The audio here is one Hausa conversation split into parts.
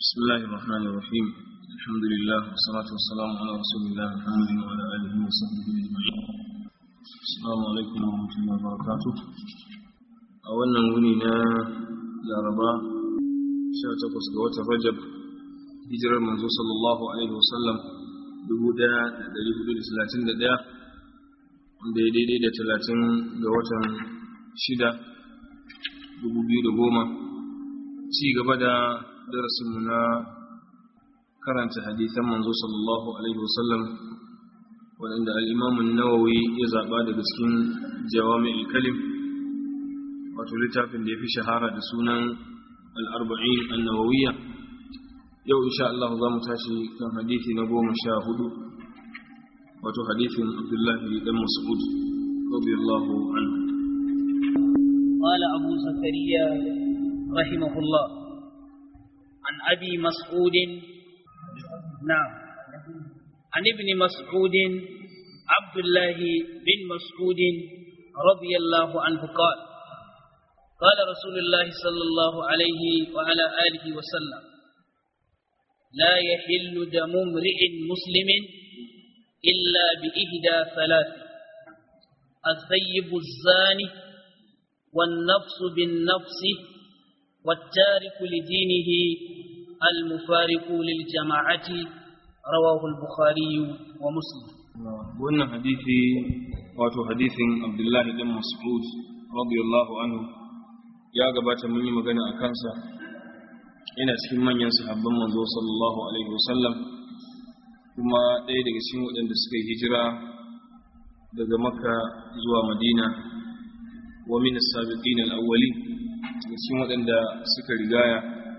بسم الله الرحمن الرحيم الحمد لله والصلاة والسلام على رسول الله محمد وعلى آله وصحبه أجمعين السلام عليكم ورحمة الله وبركاته أولا وننا لاربا شاتقس قوة رجب hijirar manzo sallallahu alaihi wasallam dubu daya da dari hudu da talatin da daya wanda ya daidai da talatin ga watan shida dubu biyu da goma ci gaba da darasinmu na karanta hadithan manzo sallallahu alaihi wasallam waɗanda al'imamun nawawi ya zaɓa daga cikin jawami kalim wato littafin da ya fi shahara da sunan al'arba'in annawawiyya yau insha Allah za mu tashi kan hadithi na goma sha hudu wato hadithin abdullahi dan mas'ud radiyallahu anhu قال أبو زكريا رحمه الله عن أبي مسعود نعم عن ابن مسعود عبد الله بن مسعود رضي الله عنه قال قال رسول الله صلى الله عليه وعلى آله وسلم لا يحل دم امرئ مسلم إلا بإهدى ثلاث الثيب الزاني والنفس بالنفس والتارك لدينه المفارق للجماعة رواه البخاري ومسلم wannan hadisi wato hadisin abdullahi dan mas'ud radiyallahu anhu ya gabata mun yi magana a kansa yana cikin manyan sahabban manzo sallallahu alaihi wasallam kuma ɗaya daga cikin waɗanda suka yi hijira daga makka zuwa madina wa min as-sabiqin al-awwalin daga cikin waɗanda suka rigaya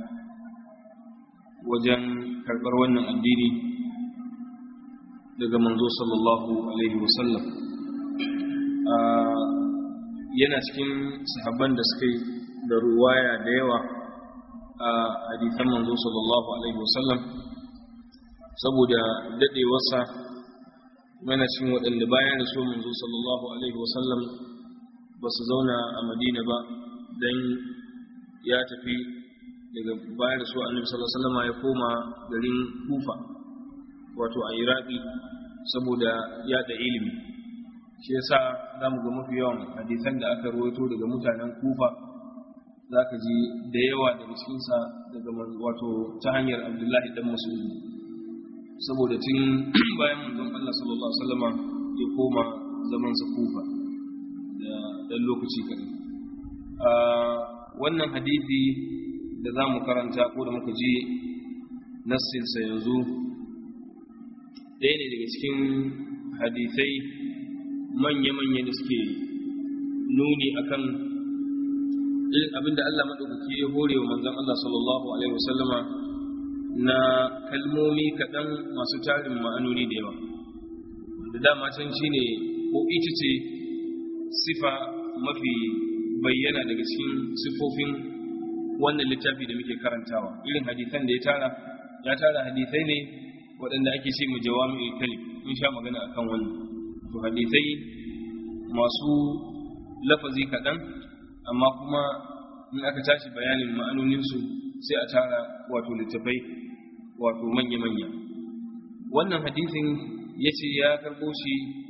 wajen karɓar wannan addini daga manzo sallallahu alaihi wasallam yana cikin sahabban da suka yi da ruwaya da yawa a hadithan manzo sallallahu alaihi wasallam saboda daɗewarsa yana cikin waɗanda bayan da so manzo sallallahu alaihi wasallam ba su zauna a madina ba don ya tafi daga bayan da su annabi sallallahu alaihi wasallam ya koma garin kufa wato a iraki saboda yada ilimi shi yasa za mu ga mafi yawan hadisan da aka rawaito daga mutanen kufa za ka ji da yawa daga cikinsa daga wato ta hanyar abdullahi dan masudi saboda tun bayan manzon Allah sallallahu alaihi wasallam ya koma zamansa kufa da dan lokaci kaɗan wannan hadisi da za mu karanta ko da muka ji nassinsa yanzu ɗaya ne daga cikin hadisai manya-manya da suke nuni akan irin abinda Allah maɗaukaki ya hore wa manzan Allah sallallahu Alaihi wasallama na kalmomi kaɗan masu tarin ma'anoni da yawa da dama can shi ne ko ita ce sifa mafi bayyana daga cikin sifofin wannan littafi da muke karantawa irin hadisan da ya tara ya tara hadisai ne waɗanda ake ce mu jawami kalim mun sha magana akan wannan to hadisai masu lafazi kaɗan amma kuma in aka tashi bayanin ma'anoninsu sai a tara wato littafai wato manya-manya wannan hadisin ya ce ya karɓo shi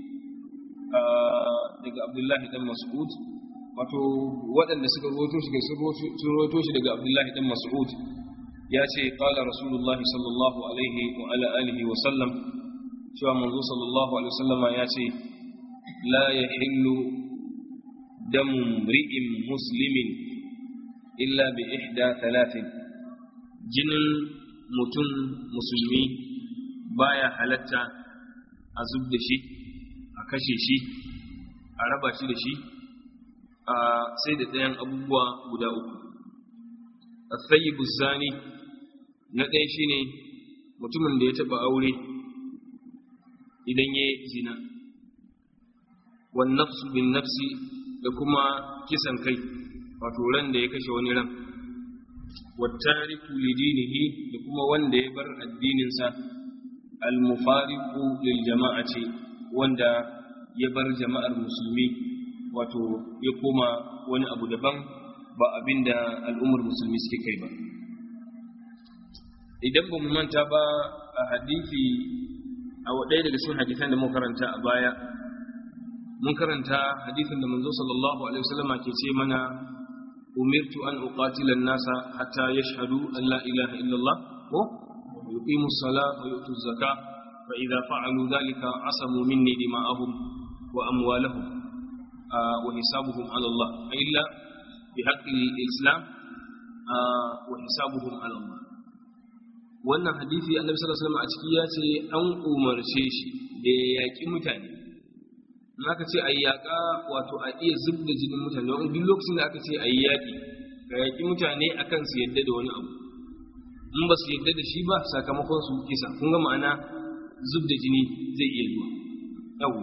daga abdullahi dan mas'ud wato waɗanda suka rawaito shi sun rawaito shi daga Abdullahi dan Mas'ud ya ce qala Rasulullahi sallallahu alaihi wa ala alihi wa sallam cewa manzo sallallahu alaihi wa sallam ya ce la yahillu damu mri'in muslimin illa bi ihda thalathin jinin mutum musulmi baya halatta a zub da shi a kashe shi a raba shi da shi sai da ɗayan abubuwa guda uku asayibu zani na ɗaya shine mutumin da ya taɓa aure idan ya zina wan nafsu bin nafsi da kuma kisan kai wato ran da ya kashe wani ran wattariku lidinihi da kuma wanda ya bar addininsa al-mufariqu lil jama'ati wanda ya bar jama'ar musulmi wato ya koma wani abu daban ba abin da al'ummar musulmi suke kai ba idan ba mu manta ba a hadisi a ɗaya daga cikin hadisan da mun karanta a baya mun karanta hadisin da manzo sallallahu alaihi wasallama ke ce mana umirtu an uqatila an-nasa hatta yashhadu an la ilaha illallah ko yuqimu as-salata wa yu'tu az-zakata fa idza fa'alu dhalika asamu minni dima'ahum wa amwalahum wa hisabuhum 'ala Allah illa bi haqqi al-islam wa hisabuhum 'ala Allah wannan hadisi annabi sallallahu alaihi wasallam a ciki ya ce an umarce shi da ya yaki mutane in aka ce a yaƙa wato a iya zub da jinin mutane wani duk lokacin da aka ce a yi yaƙi ka yaƙi mutane akan su yadda da wani abu in ba su yadda da shi ba sakamakon su kisa kun ga ma'ana zub da jini zai iya zuwa yawo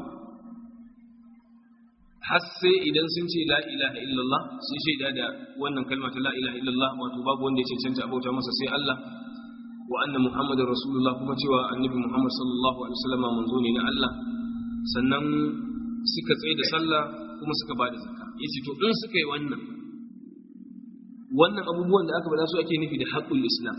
har sai idan sun ce la ilaha illallah sun shaida da wannan kalma ta la ilaha illallah wato babu wanda ya cancanta abauta masa sai Allah wa anna muhammadar rasulullah kuma cewa annabi muhammad sallallahu alaihi wasallam manzo ne na Allah sannan suka tsaye da sallah kuma suka ba da zakka yace to in suka yi wannan wannan abubuwan da aka bada su ake nufi da haqqul islam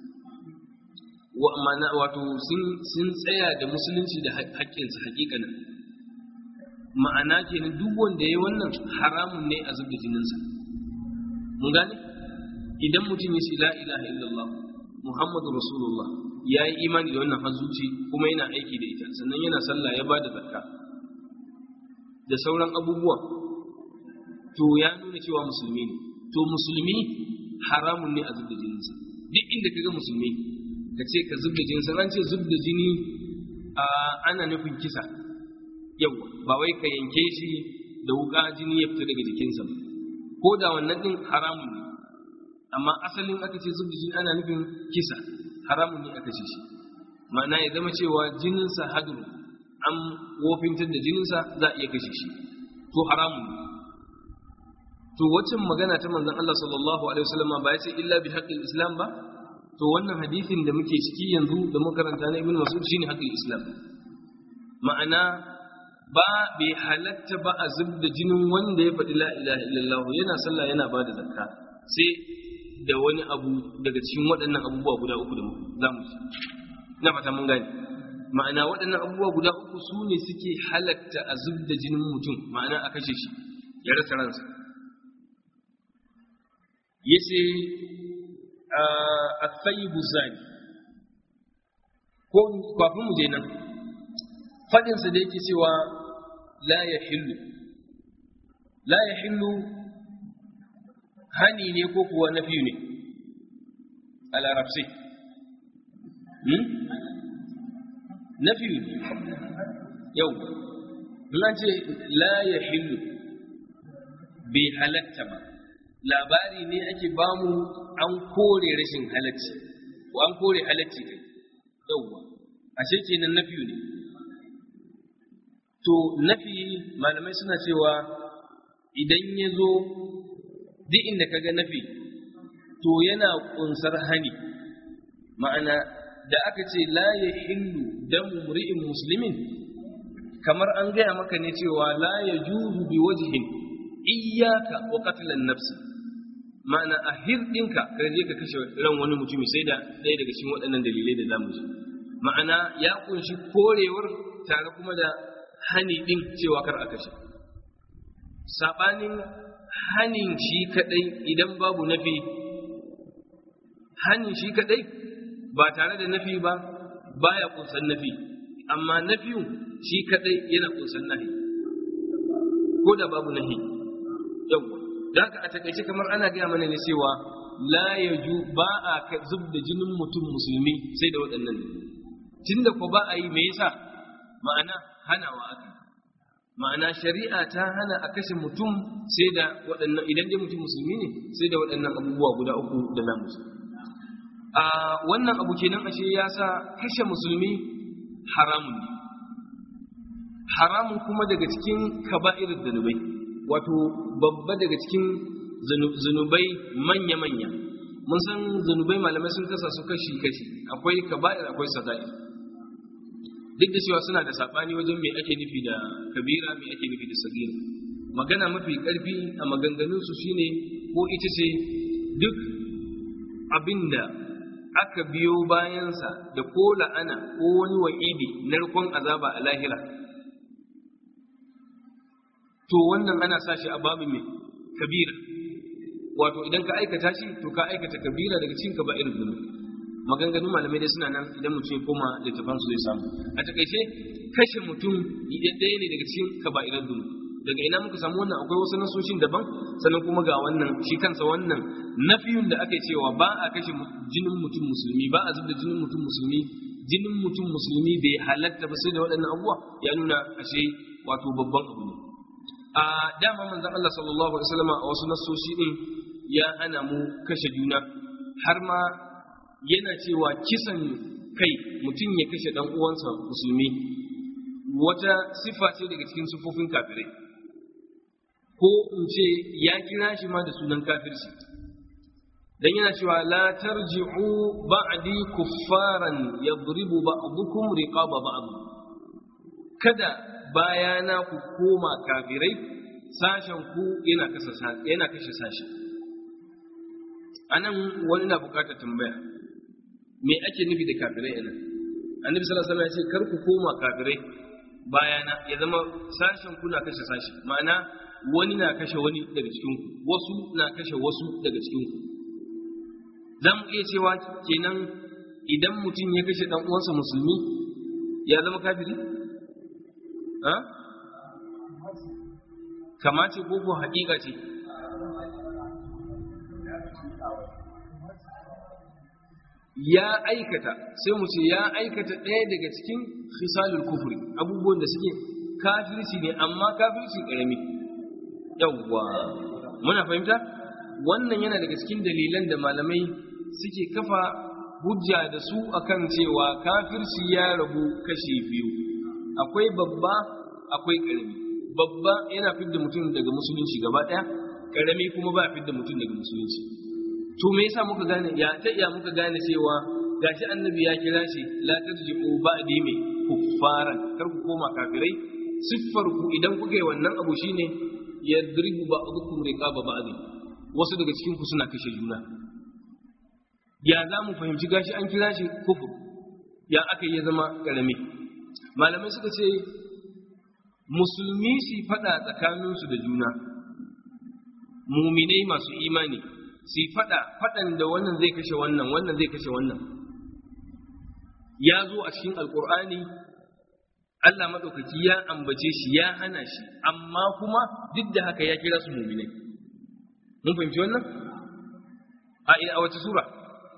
wa mana wato sun sun tsaya da musulunci da haƙƙinsa haƙiƙanin ma'ana kenan duk wanda yayi wannan haramun ne a zubda jininsa mun gane idan mutum ya ce la ilaha illallah muhammadu rasulullah ya yi imani da wannan hazuci kuma yana aiki da ita sannan yana sallah ya ba da zakka da sauran abubuwa to ya nuna cewa musulmi ne to musulmi haramun ne a zubda jininsa duk inda kaga musulmi ka ce ka zubda jininsa an ce zubda jini ana nufin kisa yau ba wai ka yanke shi da wuka jini ya fita daga jikinsa ba ko da wannan din haramun ne amma asalin aka ce zubda jini ana nufin kisa haramun ne aka ce shi ma'ana ya zama cewa jininsa hadru an wofintar da jininsa za a iya kashe shi to haramun ne to waccan magana ta manzon Allah sallallahu alaihi wasallam ba ya ce illa bi haqqil islam ba to wannan hadisin da muke ciki yanzu da muka karanta na ibnu mas'ud shine haqqil islam ma'ana ba bai halatta ba a zubda jinin wanda ya faɗi la ilaha illallah yana sallah yana ba da zakka sai da wani abu daga cikin waɗannan abubuwa guda uku da za mu ci na fata mun gane ma'ana waɗannan abubuwa guda uku su ne suke halatta a zub da jinin mutum ma'ana a kashe shi ya rasa ransa ya ce a tsayi buzani ko kafin mu je nan faɗinsa da yake cewa la ya hillu la ya hillu hani ne ko kuwa na biyu ne a larabci na biyu ne yau an ce la ya hillu bai halatta ba labari ne ake bamu an kore rashin halacci ko an kore halacci kai yauwa ashe kenan na biyu ne to nafi malamai suna cewa idan ya zo duk inda ka ga nafi to yana kunsar hani ma'ana da aka ce la ya hillu damu mri'in muslimin kamar an gaya maka ne cewa la ya juzu bi wajhin iyyaka wa qatlan nafsi ma'ana a hirdinka ka je ka kashe ran wani mutumi sai da ɗaya daga cikin waɗannan dalilai da zamu ji ma'ana ya kunshi korewar tare kuma da hani din cewa kar a kashe sabanin hanin shi kadai idan babu nafi hanin shi kadai ba tare da nafi ba baya kunsan nafi amma nafiyun shi kadai yana kunsan nahi ko da babu nahi yau da haka a takaice kamar ana gaya mana ne cewa la yaju ba a zub da jinin mutum musulmi sai da waɗannan tunda ko ba a yi me yasa ma'ana hanawa aka ma'ana shari'a ta hana a kashe mutum sai da waɗannan idan dai mutum musulmi ne sai da waɗannan abubuwa guda uku da na musulmi a wannan abu kenan ashe ya sa kashe musulmi haramun ne haramun kuma daga cikin kaba'irar zanubai wato babba daga cikin zanubai manya-manya mun san zanubai malamai sun kasa su kashi-kashi akwai kaba'ir akwai saga'ir duk da cewa suna da saɓani wajen me ake nufi da kabira me ake nufi da sagira magana mafi ƙarfi a maganganunsu shine ko ita ce duk abinda aka biyo bayansa da ko la'ana ko wani wa'idi narkon azaba a lahira to wannan ana sa shi a babin mai kabira wato idan ka aikata shi to ka aikata kabira daga cikin kaba'ir zunubi maganganun malamai dai suna nan idan mutum ya koma littafan su zai samu a takaice kashe mutum ɗaya ne daga cikin kaba'irar zunubi daga ina muka samu wannan akwai wasu nasoshin daban sannan kuma ga wannan shi kansa wannan nafiyun da aka cewa ba a kashe jinin mutum musulmi ba a zubda jinin mutum musulmi jinin mutum musulmi bai halatta ba sai da waɗannan abubuwa ya nuna ashe wato babban abu ne a dama manzon Allah sallallahu alaihi wasallam a wasu nasoshi din ya hana mu kashe juna har ma yana cewa kisan kai mutum ya kashe dan uwansa musulmi wata sifa ce daga cikin sifofin kafirai ko in ce ya kira shi ma da sunan kafirci dan yana cewa la tarji'u ba'di kuffaran yadribu ba'dukum riqaba ba'd kada bayana ku koma kafirai sashen ku yana kashe yana kashe sashi anan wani na bukatar tambaya me ake nufi da kafirai anan annabi sallallahu alaihi wasallam ya ce kar ku koma kafirai bayana ya zama sashen ku na kashe sashi ma'ana wani na kashe wani daga cikin ku wasu na kashe wasu daga cikin ku za mu iya cewa kenan idan mutum ya kashe dan uwansa musulmi ya zama kafiri ha kamace ko ko haƙiƙa ce ya aikata sai mu ce ya aikata ɗaya daga cikin khisalul kufri abubuwan da suke kafirci ne amma kafirci ƙarami yawwa muna fahimta wannan yana daga cikin dalilan da malamai suke kafa hujja da su akan cewa kafirci ya rabu kashi biyu akwai babba akwai ƙarami babba yana fidda mutum daga musulunci gaba ɗaya ƙarami kuma ba fidda mutum daga musulunci to me yasa muka gane ya ta iya muka gane cewa gashi annabi ya kira shi la tarji'u ba'di me kuffaran kar ku koma kafirai siffar ku idan kuka yi wannan abu shine yadribu ba'dukum riqaba ba'd wasu daga cikin ku suna kashe juna ya za mu fahimci gashi an kira shi kufur ya aka yi zama karami malamai suka ce musulmi su fada tsakaninsu da juna muminai masu imani su fada fadan da wannan zai kashe wannan wannan zai kashe wannan ya zo a cikin alkur'ani Allah maɗaukaki ya ambace shi ya hana shi amma kuma duk da haka ya kira su muminai mun fahimci wannan a ina a wace sura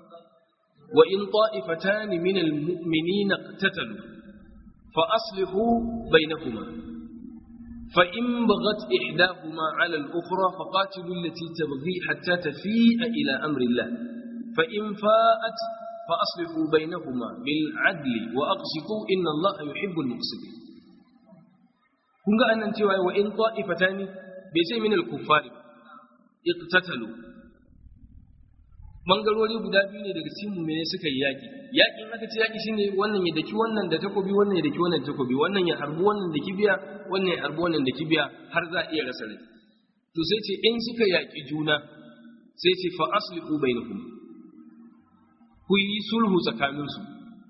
wa in ta'ifatan min almu'minina iqtatalu fa aslihu bainahuma فإن بغت إحداهما على الأخرى فقاتلوا التي تبغي حتى تفيء إلى أمر الله فإن فاءت فأصلحوا بينهما بالعدل وأقسطوا إن الله يحب المقسطين kun ga annan cewa wa in ta'ifatani bai sai min al-kuffari iqtatalu bangarori guda biyu ne daga cikin mu'mini suka yi yaki yakin aka ce yaki shine wannan ya daki wannan da takobi wannan ya daki wannan da takobi wannan ya harbu wannan da kibiya wannan ya harbu wannan da kibiya har za a iya rasa rai to sai ce in suka yaki juna sai ce fa aslihu bainahum ku yi sulhu tsakaninsu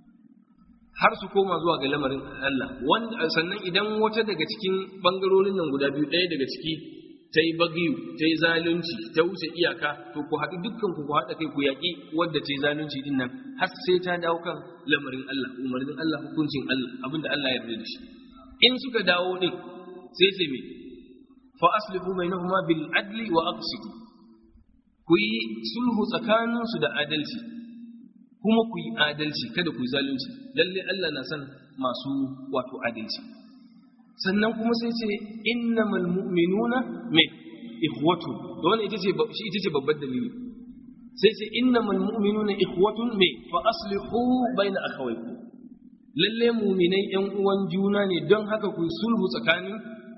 har su koma zuwa ga lamarin Allah wanda sannan idan wata daga cikin bangarorin nan guda biyu ɗaya daga ciki ta yi bagiyu ta yi zalunci ta wuce iyaka to ku haɗu dukkan ku ku haɗa kai ku yaƙi wadda ta yi zalunci din nan har sai ta dawo kan lamarin Allah umarnin Allah hukuncin Allah abinda Allah ya yarda da shi in suka dawo din sai sai me fa aslihu bainahuma bil adli wa aqsitu ku yi sulhu tsakaninsu da adalci kuma ku yi adalci kada ku yi zalunci lalle Allah na san masu wato adalci sannan kuma sai ce innamal mu'minuna me ikhwatu da wannan ita ce shi ita ce babbar dalili sai ce innamal mu'minuna ikhwatun me fa aslihu baina akhawaykum lalle mu'minai yan uwan juna ne don haka ku sulhu tsakanin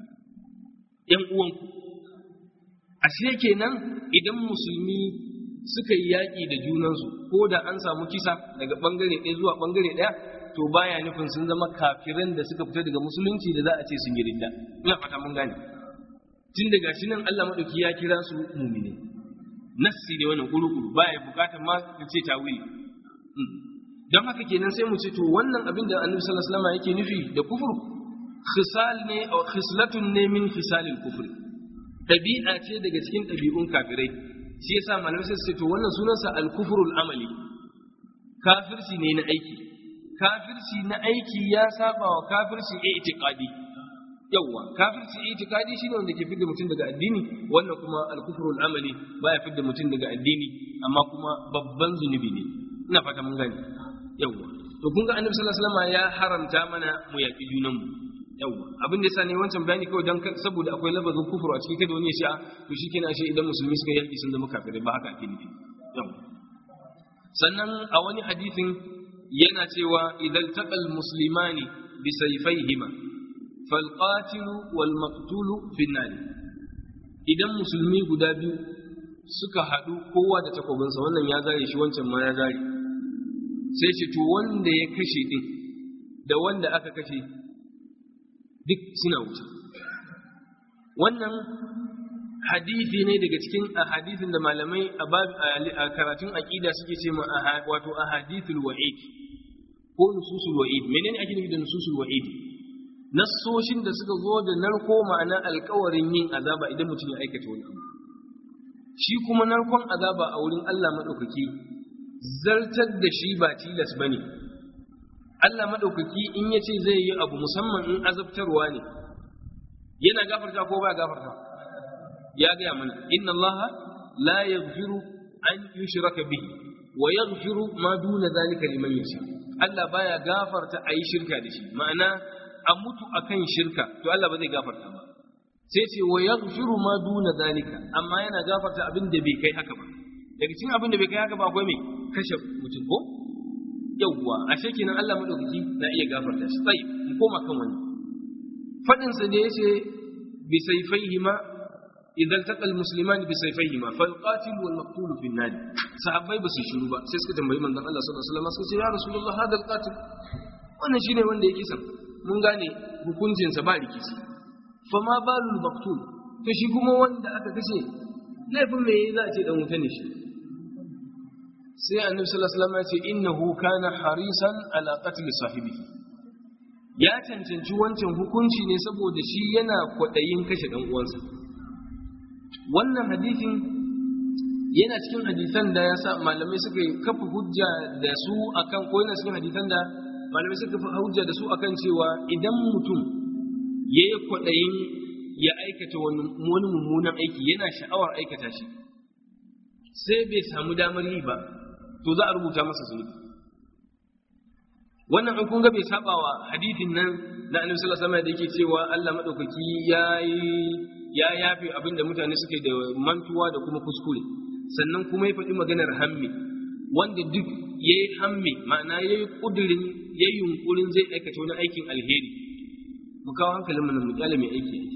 yan uwanku ashe kenan idan musulmi suka yi yaƙi da junansu ko da an samu kisa daga ɓangare ɗaya zuwa ɓangare ɗaya to baya nufin sun zama kafiran da suka fita daga musulunci da za a ce sun yi ridda ina fata mun gane tun daga shi nan Allah madauki ya kira su mumine nassi ne wannan kuru baya bukatar ma ka ce tawili don haka kenan sai mu ce to wannan abin da annabi sallallahu alaihi wasallam yake nufi da kufur khisal ne aw khislatun ne min khisalil kufri dabi'a ce daga cikin dabi'un kafirai shi yasa malamai sai su ce to wannan sunansa al-kufrul amali kafirci ne na aiki kafirci na aiki ya saba wa kafirci i'tiqadi yawa kafirci i'tiqadi shine wanda ke fidda mutum daga addini wannan kuma al-kufrul amali baya fidda mutum daga addini amma kuma babban zunubi ne ina fata mun gani yawa to kun ga annabi sallallahu alaihi wasallam ya haramta mana mu yaki junan mu yawa abin da yasa ne wancan bayani kawai dan saboda akwai labazin kufru a cikin kada wani ya ce to shikenan ashe idan musulmi suka yaki sun zama kafirai ba haka ake nufi yawa sannan a wani hadisin yana cewa idan taqal muslimani bi sayfayhima fal qatil wal maqtul fi nar idan musulmi guda biyu suka haɗu kowa da takobinsa wannan ya zare shi wancan ma ya zare sai ce to wanda ya kashe din da wanda aka kashe duk suna wuce wannan hadisi ne daga cikin ahadithin da malamai a karatun aqida suke ce ma wato ahadithul wa'id ko nususul wa'id menene ake nufi da nususul wa'id nassoshin da suka zo da narko ma'ana alkawarin yin azaba idan mutum ya aikata wani abu shi kuma narkon azaba a wurin Allah madaukaki zartar da shi ba tilas bane Allah madaukaki in yace zai yi abu musamman in azabtarwa ne yana gafarta ko ba gafarta ya gaya mana inna Allah la yaghfiru an yushraka bihi wa yaghfiru ma duna zalika liman yasha Allah baya gafarta ayi shirka da shi ma'ana a mutu akan shirka to Allah ba zai gafarta ba sai ce wa yaghfiru ma duna zalika amma yana gafarta abin da bai kai haka ba daga cikin abin da bai kai haka ba akwai me kashe mutum ko yawwa ashe kenan Allah madaukaki na iya gafarta shi sai mu koma kan wani fadin sa da yace bi sayfaihima idan taƙal musulman bi sayfayhima fal qatil wal maqtul fi an sahabbai ba su shiru ba sai suka tambayi manzon Allah sallallahu alaihi wasallam suka ce ya rasulullah hada al qatil wannan shine wanda yake san mun gane hukuncin sa ba rikici fa ma balul maqtul to shi kuma wanda aka kashe laifin me yayi za a ce dan wuta ne shi sai annabi sallallahu alaihi wasallam ya ce innahu kana harisan ala qatl sahibihi ya cancanci wancan hukunci ne saboda shi yana kwaɗayin kashe ɗan uwansa wannan hadisin yana cikin hadisan da ya sa malamai suka kafa hujja da su akan ko yana cikin hadisan da malamai suka kafa hujja da su akan cewa idan mutum ya yi kwaɗayin ya aikata wani mummunan aiki yana sha'awar aikata shi sai bai samu damar yi ba to za a rubuta masa zunubi wannan in kun ga bai saba wa hadithin nan na annabi sallallahu alaihi wasallam da yake cewa Allah madaukaki yayi ya yafe abin da mutane suke da mantuwa da kuma kuskure sannan kuma ya faɗi maganar hammi wanda duk yayi hammi ma'ana yayi kudirin yayi yunkurin zai aikata wani aikin alheri mu kawo hankalin mu nan mu kyale mai aiki aiki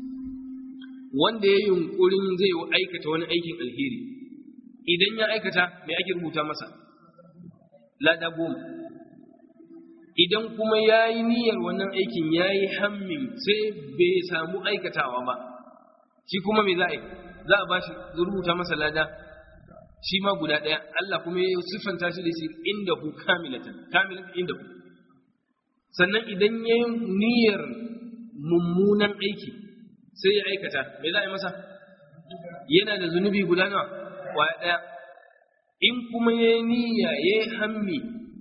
wanda yayi yunkurin zai aikata wani aikin alheri idan ya aikata me ake rubuta masa lada goma idan kuma ya yi niyyar wannan aikin ya yi hammin sai bai samu aikatawa ba shi kuma me za a yi za a ba shi rubuta masa lada shi ma guda ɗaya Allah kuma ya siffanta shi da shi inda ku kamilatan kamilatan inda ku sannan idan ya yi niyyar mummunan aiki sai ya aikata me za a yi masa yana da zunubi guda nawa kwaya ɗaya in kuma ya yi niyya ya yi hammi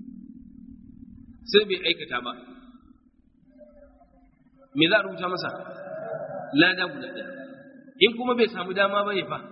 sai bai aikata ba me za a rubuta masa lada guda ɗaya in kuma bai samu dama ba ne fa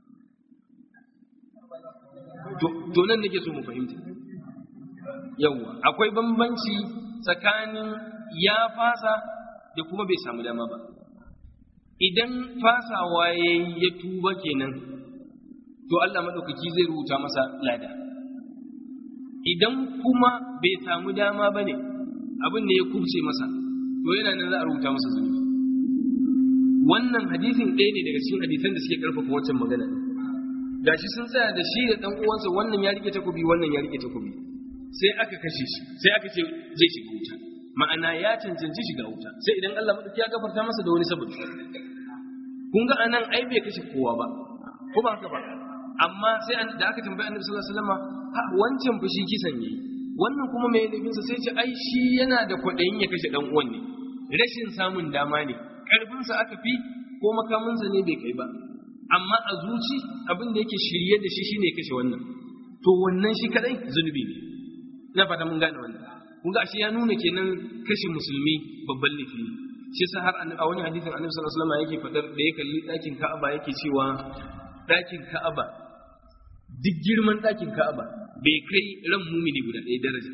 to nan nake so mu fahimta yawwa akwai bambanci tsakanin ya fasa da kuma bai samu dama ba idan fasawa ya ya tuba kenan to Allah maɗaukaki zai rubuta masa lada idan kuma bai samu dama ba ne abin da ya kubce masa to yana nan za a rubuta masa zunubi wannan hadisin ɗaya ne daga cikin hadisan da suke ƙarfafa wancan magana gashi sun tsaya da shi da ɗan uwansa wannan ya rike takobi wannan ya rike takobi sai aka kashe shi sai aka ce zai shiga wuta ma'ana ya cancanci shiga wuta sai idan Allah madauki ya gafarta masa da wani sababi kun ga anan ai bai kashe kowa ba ko ba haka ba amma sai da aka tambayi annabi sallallahu alaihi wasallam ha wancan fa shi kisan yayi wannan kuma mai laifinsa sai ce ai shi yana da kwaɗayin ya kashe ɗan uwan ne rashin samun dama ne ƙarfinsa aka fi ko makaminsa ne bai kai ba amma a zuci abin da yake shirye da shi shine kashe wannan to wannan shi kadai zunubi ne ina fata mun gane wannan kun ga shi ya nuna kenan kashe musulmi babban laifi ne shi yasa har a wani hadisin annabi sallallahu alaihi wasallam yake fadar da ya kalli ɗakin Ka'aba yake cewa ɗakin Ka'aba duk girman ɗakin Ka'aba bai kai ran mumini guda ɗaya daraja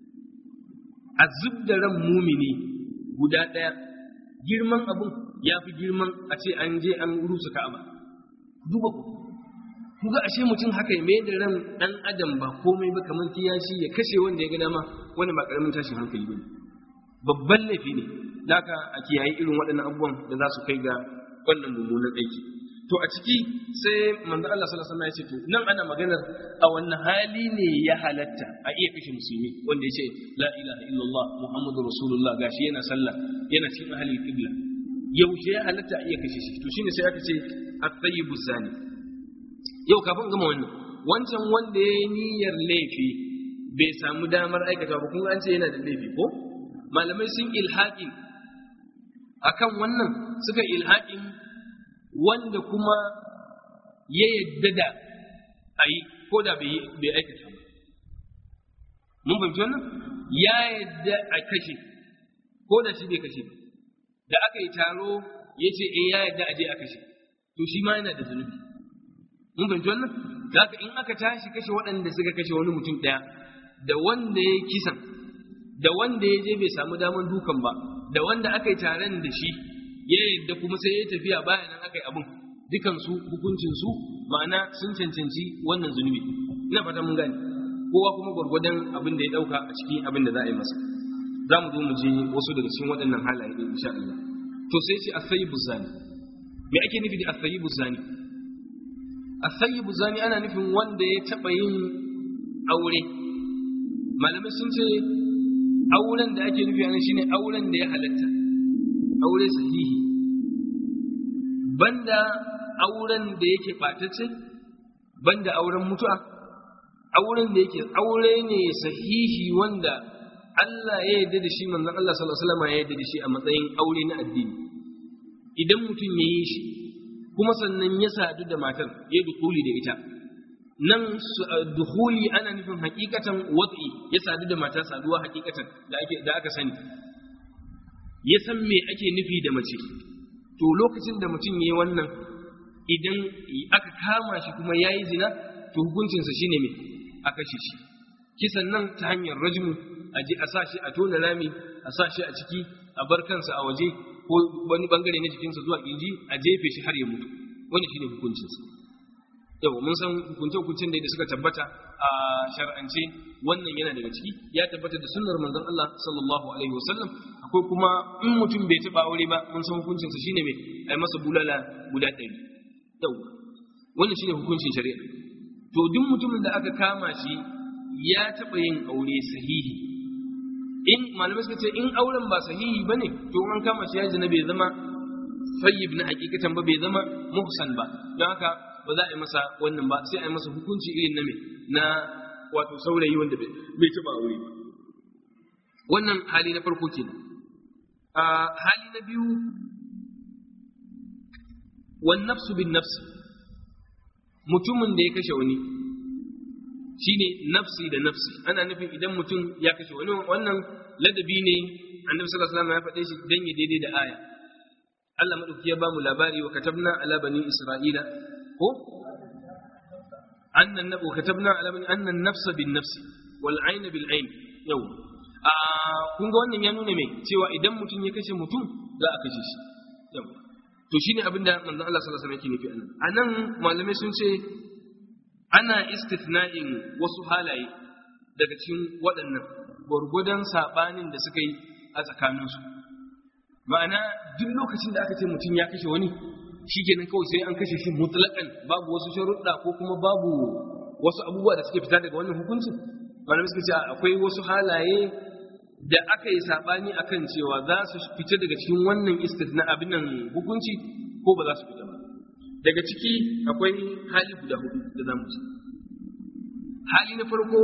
a zub da ran mumini guda ɗaya girman abun ya fi girman a ce an je an rusa Ka'aba duba ku ku ga ashe mutum haka ya mai da ran ɗan adam ba komai ba kamar kiyashi ya kashe wanda ya ga dama wani ba ƙaramin tashin hankali ba babban laifi ne da a kiyaye irin waɗannan abubuwan da za su kai ga wannan mummunan aiki to a ciki sai manzo Allah sallallahu alaihi wasallam ya ce to nan ana maganar a wannan hali ne ya halatta a iya kashe musulmi wanda ya ce la ilaha illallah muhammadu rasulullah gashi yana sallah yana cikin ahlul qibla yaushe ya halatta a iya kashe shi to shine sai aka ce at-tayyibu zani yau kafin gama wannan wancan wanda ya yi niyyar laifi bai samu damar aikata ba kuma an ce yana da laifi ko malamai sun ilhaƙin akan wannan suka ilhaƙin wanda kuma ya yadda da a yi ko da bai aikata ba mun fahimci wannan ya yadda a kashe ko da shi bai kashe ba da aka yi taro ya ce eh ya yadda a je a kashe to shi ma yana da zunubi mun fahimci wannan haka in aka tashi kashe waɗanda suka kashe wani mutum ɗaya da wanda ya kisan da wanda ya je bai samu daman dukan ba da wanda aka yi taron da shi ya yadda kuma sai ya tafiya bayan nan aka yi abin dukansu hukuncinsu ma'ana sun cancanci wannan zunubi ina fata mun gane kowa kuma gwargwadon abin da ya ɗauka a cikin abin da za a yi masa za mu zo mu je wasu daga cikin waɗannan halaye ɗin insha Allah to sai ce asayibu zani me ake nufi da asayibu zani asayibu zani ana nufin wanda ya taɓa yin aure malamai sun ce auren da ake nufi anan shine auren da ya halatta aure sahihi banda auren da yake ɓatacce banda auren mutu'a auren da yake aure ne sahihi wanda Allah ya yarda da shi manzon Allah sallallahu alaihi wasallam ya yarda da shi a matsayin aure na addini idan mutum ya yi shi kuma sannan ya sadu da matar ya dukuli da ita nan dukhuli ana nufin hakikatan wat'i ya sadu da mata saduwa hakikatan da ake da aka sani ya san me ake nufi da mace to lokacin da mutum yayi wannan idan aka kama shi kuma yayi zina to hukuncinsa shine me a kashe shi kisan nan ta hanyar rajmu a je a sa shi a tona rami a sa shi a ciki a bar kansa a waje ko wani bangare na jikinsa zuwa kirji a jefe shi har ya mutu wani shine hukuncinsa yau mun san hukunce-hukuncen da suka tabbata a shar'ance wannan yana daga ciki ya tabbata da sunnar manzon Allah sallallahu alaihi wasallam akwai kuma in mutum bai taba aure ba mun san hukuncinsa shine mai ai masa bulala guda ɗari yau wannan shine hukuncin shari'a to duk mutumin da aka kama shi ya taba yin aure sahihi in malamai suka ce in auren ba sahihi bane to an kama shi ya zina bai zama sayyib na hakikatan ba bai zama muhsan ba don haka ba za a yi masa wannan ba sai a yi masa hukunci irin na me na wato saurayi wanda bai taba aure ba wannan hali na farko kenan a hali na biyu wan nafsu bin nafsi mutumin da ya kashe wani shine nafsi da nafsi ana nufin idan mutum ya kashe wani wannan ladabi ne annabi sallallahu alaihi wasallam ya faɗe shi dan ya daidai da aya Allah madauki ya bamu labari wa katabna ala bani isra'ila ko annan nabu katabna ala bani annan nafsa bin nafsi wal ayna bil ayn yau a kun ga wannan ya nuna me cewa idan mutum ya kashe mutum za a kashe shi yau to shine abinda manzon Allah sallallahu alaihi wasallam yake nufi anan anan malamai sun ce ana istithna'in wasu halaye daga cikin waɗannan gwargwadon sabanin da suka yi a tsakaninsu ma'ana duk lokacin da aka ce mutum ya kashe wani shi kenan kawai sai an kashe shi mutlaƙan babu wasu sharuɗa ko kuma babu wasu abubuwa da suke fita daga wannan hukuncin malamai suka ce akwai wasu halaye da aka yi saɓani akan cewa za su fita daga cikin wannan istithna abin nan hukunci ko ba za su fita ba daga ciki akwai hali guda hudu da za mu ci hali na farko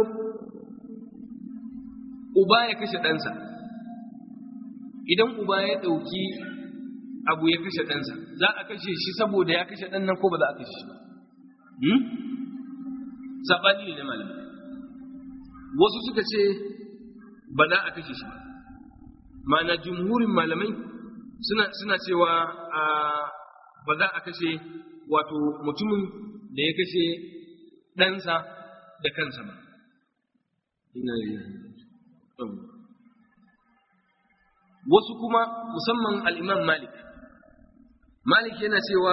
uba ya kashe ɗansa idan uba ya ɗauki abu ya kashe ɗansa za a kashe shi saboda ya kashe ɗan nan ko ba za a kashe shi ba saɓani ne na malamai wasu suka ce ba za a kashe shi ba ma'ana jumhurin malamai suna suna cewa ba za a kashe wato mutumin da ya kashe ɗansa da kansa ba wasu kuma musamman al'imam malik malik yana cewa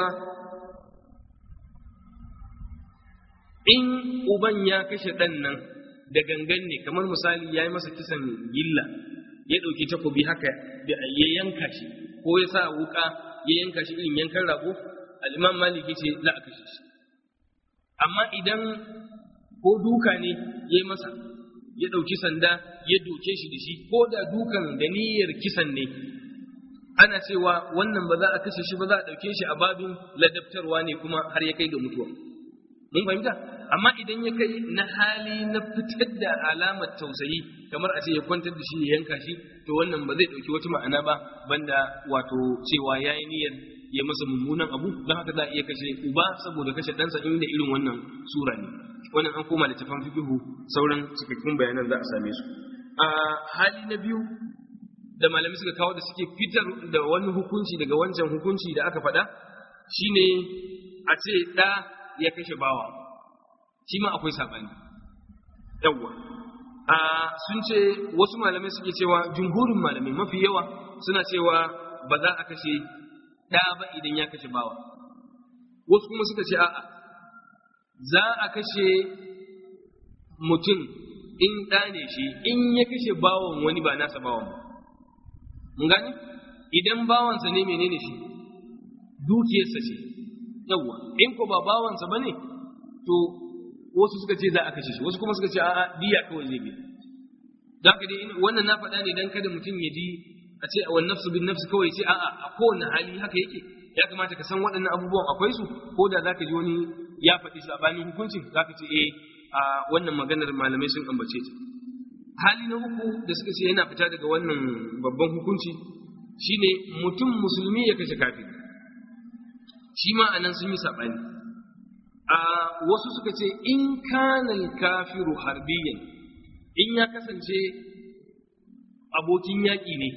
in uban ya kashe ɗan nan da gangan ne kamar misali ya yi masa kisan gilla ya ɗauki takobi haka ya yanka shi ko ya sa wuka ya yanka shi irin yankan rago al'imam maliki ce za a kashe shi amma idan ko duka ne ya yi masa ya ɗauki sanda ya doke shi da shi ko da dukan da niyyar kisan ne ana cewa wannan ba za a kashe shi ba za a ɗauke shi a babin ladabtarwa ne kuma har ya kai ga mutuwa mun fahimta amma idan ya kai na hali na fitar da alamar tausayi kamar a ce ya kwantar da shi ya yanka shi to wannan ba zai ɗauki wata ma'ana ba banda wato cewa ya yi niyyar ya masa mummunan abu don haka za a iya kashe uba saboda kashe ɗansa inda irin wannan sura ne wannan an koma da tafan fikihu sauran cikakkun bayanan za a same su a hali na biyu da malamai suka kawo da suke fitar da wani hukunci daga wancan hukunci da aka faɗa shine a ce ɗa ya kashe bawa shi ma akwai saɓani yawwa a sun ce wasu malamai suke cewa jumhurin malamai mafi yawa suna cewa ba za a kashe ɗa ba idan ya kashe bawa wasu kuma suka ce a'a za a kashe mutum in ɗa ne shi in ya kashe bawan wani ba nasa bawan ba mun gani idan bawansa ne menene shi dukiyarsa ce yawwa in ko ba bawansa ba ne to wasu suka ce za a kashe shi wasu kuma suka ce a'a diya kawai zai biya za ka dai wannan na faɗa ne dan kada mutum ya ji a ce wa nafsu bin nafsu kawai ce a'a a kowane hali haka yake ya kamata ka san waɗannan abubuwan akwai su ko da za ka ji wani ya faɗi sabanin hukuncin za ka ce eh a wannan maganar malamai sun ambace ta hali na uku da suka ce yana fita daga wannan babban hukunci shine mutum musulmi ya kashe kafiri shi ma anan sun yi saɓani a wasu suka ce in kanal kafiru harbiyan in ya kasance abokin yaƙi ne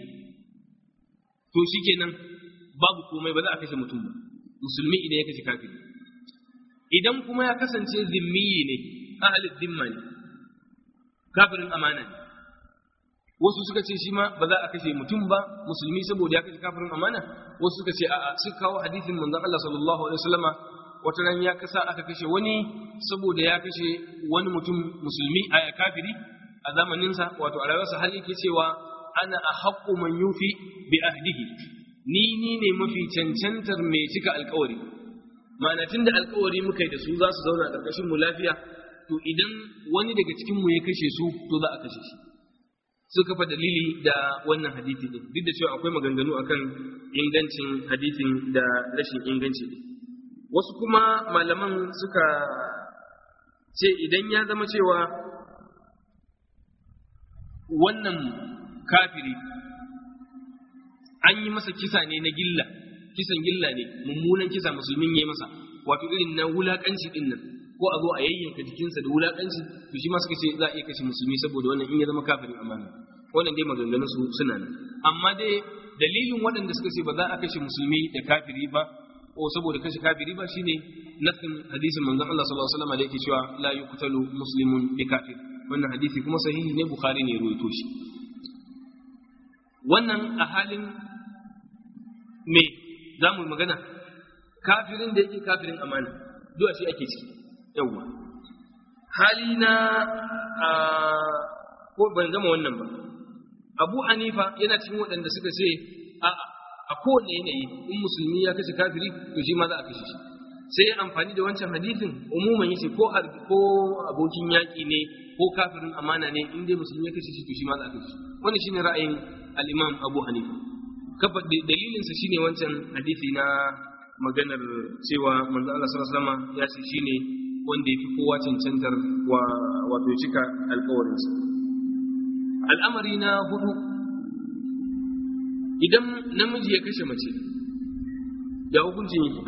to shikenan babu komai ba za a kashe mutum ba musulmi idan ya kashe kafiri idan kuma ya kasance zimmiyi ne ahalin zimma ne kafirin amana ne wasu suka ce shi ma ba za a kashe mutum ba musulmi saboda ya kashe kafirin amana wasu suka ce a'a suka kawo hadisin manzon Allah sallallahu alaihi wasallama wata ran ya kasa aka kashe wani saboda ya kashe wani mutum musulmi a kafiri a zamaninsa wato a rayuwarsa har yake cewa ana ahaqqu man yufi bi ahdihi ni ni ne mafi cancantar mai cika alkawari ma'ana tunda alkawari muka yi da su za su zauna a ƙarƙashin mu lafiya to idan wani daga cikin mu ya kashe su to za a kashe shi suka fa dalili da wannan hadisi din duk da cewa akwai maganganu akan ingancin hadisin da rashin inganci din wasu kuma malaman suka ce idan ya zama cewa wannan kafiri an yi masa kisa ne na gilla kisan gilla ne mummunan kisa musulmin ya yi masa wato irin na wulakanci din nan ko a zo a yayyanka jikinsa da wulakanci to shi ma suka ce za a iya kashe musulmi saboda wannan in ya zama kafirin amana wannan dai maganganun su suna nan amma dai dalilin waɗanda suka ce ba za a kashe musulmi da kafiri ba ko saboda kashe kafiri ba shine nasin hadisin manzon Allah sallallahu alaihi wasallam da yake cewa la yuqtalu muslimun bi kafir wannan hadisi kuma sahihi ne bukhari ne ya ruwaito shi wannan a halin me za mu magana kafirin da yake kafirin amana duwa shi ake ciki yawwa hali na ko ban gama wannan ba abu hanifa yana cikin waɗanda suka ce a a kowane yanayi in musulmi ya kashe kafiri to shi ma za a kashe shi sai ya amfani da wancan hadisin umuman yace ko ko abokin yaƙi ne ko kafirin amana ne in dai musulmi ya kashe shi to shi ma za a kashe shi wannan shine ra'ayin al-imam abu hanifa kafa dalilinsa shine wancan hadisi na maganar cewa manzo Allah sallallahu alaihi wasallam ya ce shine wanda yafi kowa cancantar wato cika alkawarinsa al'amari na hudu idan namiji ya kashe mace ya hukuncin yake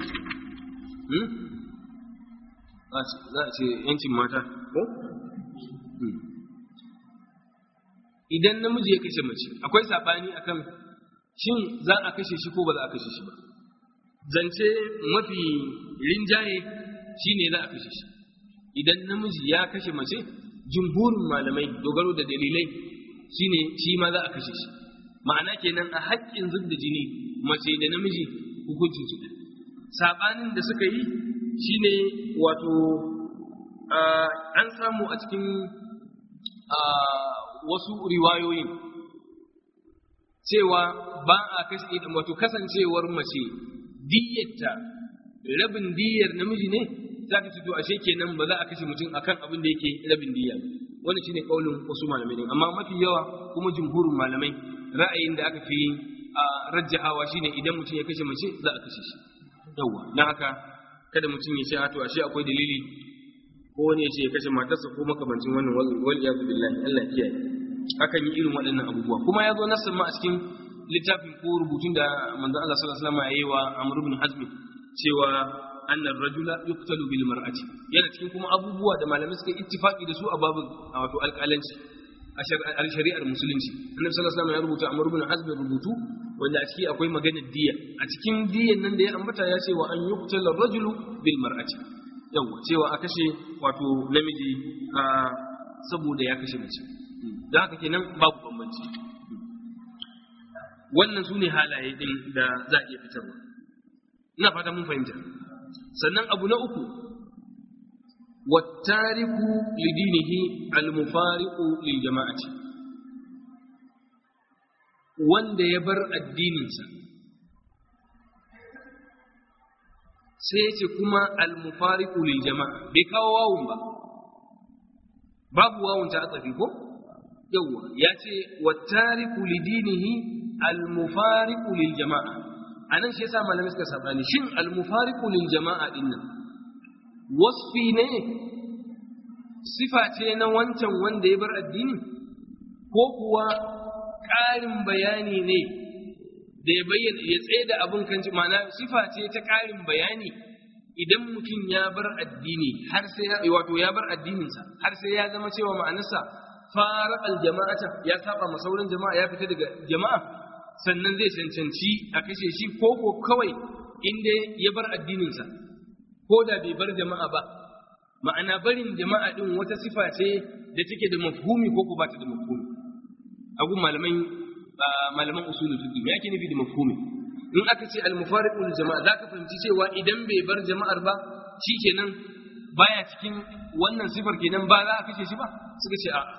za a ce yancin mata ko? idan namiji ya kashe mace akwai saɓani akan shin za a kashe shi ko ba za a kashe shi ba zance mafi rinjaye shine za a kashe shi idan namiji ya kashe mace jumhurin malamai dogaro da dalilai shine shi ma za a kashe shi ma'ana kenan a haƙƙin zub da jini mace da namiji hukuncin su saɓanin da suka yi shine wato an samu a cikin wasu riwayoyin cewa ba a kashe wato kasancewar mace diyyarta rabin diyyar namiji ne za ka to ashe kenan ba za a kashe mutum akan abin da yake rabin diyya wannan shine kaulin wasu malamai ne amma mafi yawa kuma jumhurin malamai ra'ayin da aka fi rajjahawa shine idan mutum ya kashe mace za a kashe shi yawa dan haka kada mutum ya ce to ashe akwai dalili ko wani ya ce ya kashe matarsa ko makamancin wannan wal iyadu billahi Allah kiyaye akan yi irin waɗannan abubuwa kuma ya zo nassan ma a cikin littafin ko rubutun da manzon Allah sallallahu alaihi wasallam ya yi wa Amr ibn Hazm cewa annar rajula yuqtalu bil mar'ati yana cikin kuma abubuwa da malamai suka ittifaqi da su a babin wato alƙalanci a shari'ar musulunci annabi sallallahu alaihi wasallam ya rubuta Amr ibn Hazm rubutu wanda a ciki akwai maganar diya a cikin diyan nan da ya ambata ya ce wa an yuqtala rajulu bil mar'ati yawa cewa a kashe wato namiji saboda ya kashe mace da haka kenan babu bambanci wannan su ne halaye din da za a iya fitarwa ina fata mun fahimta sannan abu na uku wattariku lidinihi almufariqu lil jama'ati wanda ya bar addininsa sai ya ce kuma almufariqu lil jama'a bai kawo wawun ba babu wawun ta tsafi ko yawwa ya ce wattariku lidinihi almufariqu lil jama'a anan shi yasa malamai suka sabani shin almufariqu lil jama'a din nan wasfi ne sifa ce na wancan wanda ya bar addini ko kuwa ƙarin bayani ne da ya bayyana ya tsaye da abin kan ma'ana sifa ce ta ƙarin bayani idan mutum ya bar addini har sai ya wato ya bar addininsa har sai ya zama cewa ma'anarsa fara aljama'ata ya saba ma sauran jama'a ya fita daga jama'a sannan zai cancanci a kashe shi ko ko kawai inda ya bar addininsa ko da bai bar jama'a ba ma'ana barin jama'a din wata sifa ce da take da mafhumi ko ko ba ta da mafhumi a gun malaman malaman usulul fiqh me yake nufi da mafhumi in aka ce al mufariqul jama'a zaka fahimci cewa idan bai bar jama'ar ba shikenan baya cikin wannan sifar kenan ba za a kashe shi ba suka ce a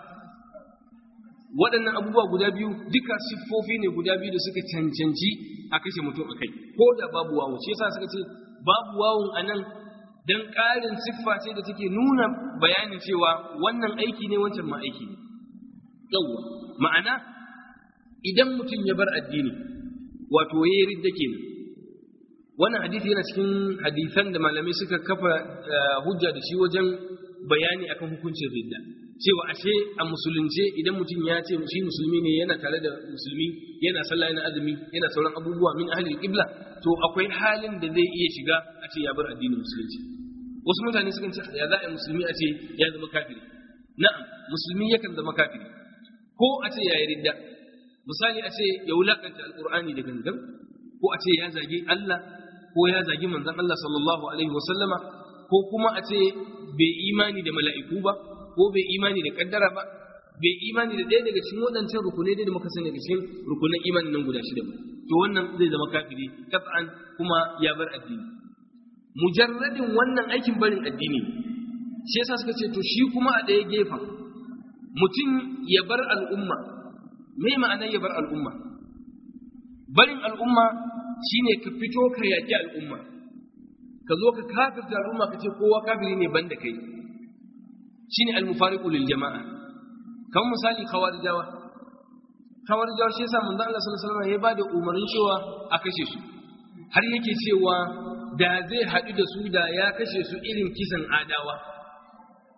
waɗannan abubuwa guda biyu duka siffofi ne guda biyu da suka cancanci a kashe mutum a kai ko da babu wawu shi yasa suka ce babu wawun a nan don ƙarin siffa ce da take nuna bayanin cewa wannan aiki ne wancan ma aiki ne yawwa ma'ana idan mutum ya bar addini wato ya yi ridda kenan wannan hadisi yana cikin hadisan da malamai suka kafa hujja da shi wajen bayani akan hukuncin ridda cewa ashe a musulunce idan mutum ya ce shi musulmi ne yana tare da musulmi yana sallah yana azumi yana sauran abubuwa min ahlil qibla to akwai halin da zai iya shiga a ce ya bar addinin musulunci wasu mutane sukan ce ya za a musulmi a ce ya zama kafiri na'am musulmi yakan zama kafiri ko a ce ya yi ridda misali a ce ya wulakanta alqur'ani da gangan ko a ce ya zagi Allah ko ya zagi manzon Allah sallallahu alaihi wasallama ko kuma a ce bai imani da mala'iku ba ko bai imani da kaddara ba bai imani da ɗaya daga cikin waɗancan rukunai da muka sani daga cikin rukunan imanin nan guda shida ba to wannan zai zama kafiri kaf'an kuma ya bar addini mujarradin wannan aikin barin addini shi yasa suka ce to shi kuma a ɗaya gefen mutum ya bar al'umma me ma'anar ya bar al'umma barin al'umma shine ka fito ka yaƙi al'umma ka zo ka kafirta al'umma ka ce kowa kafiri ne banda kai shine al-mufariqu lil jama'a kamar misali khawarijawa khawarijawa shi yasa manzo Allah sallallahu alaihi wasallam ya bada umarnin cewa a kashe su har yake cewa da zai haɗu da su da ya kashe su irin kisan adawa